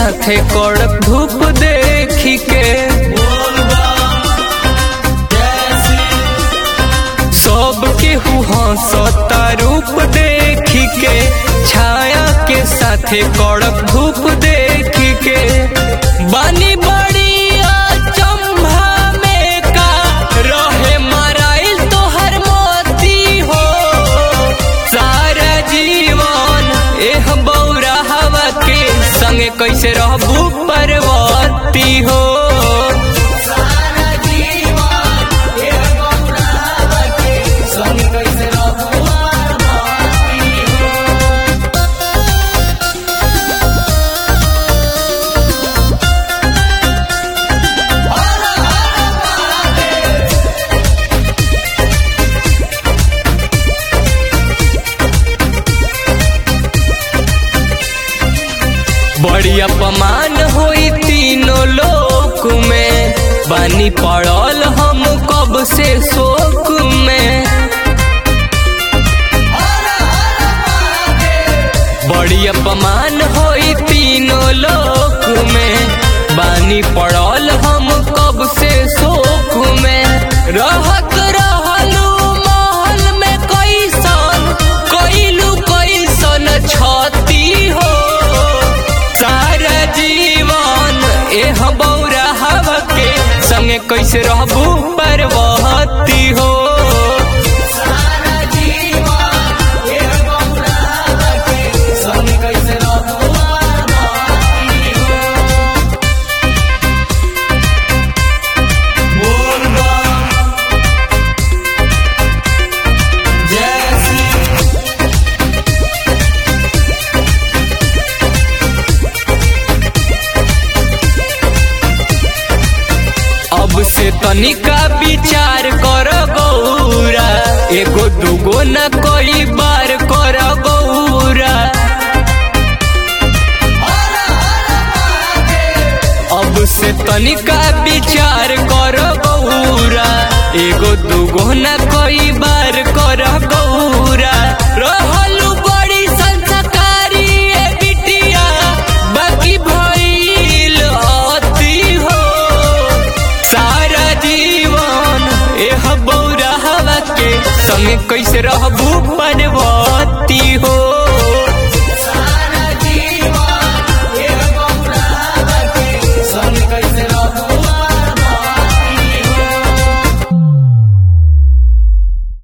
साथे कड़क धूप देखी के सब केहू हंसता रूप देखी के छाया के साथे कड़क धूप देखी के बानी बड़ी अचंभा में का रहे मराइल तोहर मोती हो सारा जीवन एह बौरा हवा के संगे कैसे रहबू परवती हो सारा जीवन एह बौरा हवा के संगे कैसे रहबू परवती हो बड़ी अपमान होई तीनों लोक में बानी पड़ल हम कब से शोक में बड़ी अपमान होई तीनों लोक में बानी पड़ल हम कब से शोक में रहत रहलू महल में कैसन कैलू कैसन छती हो सारा जीवन एह बौरा हवा के संगे कैसे रहबू परवती हो सारा जीवन एह बौरा हवा के संगे कैसे रहबू परवती हो बोल बम जय श्री अब से तनिका विचार कर गौरा एगो दूगो न कोई बार कर गौरा अब से तनिका विचार कर गौरा एगो दूगो न कोई बार कर गौरा रहलू बड़ी संस्कारी ए बिटिया बाकी भइल अति हो सारा जीवन एह बौरा हवा के संग कैसे रहबू बनवा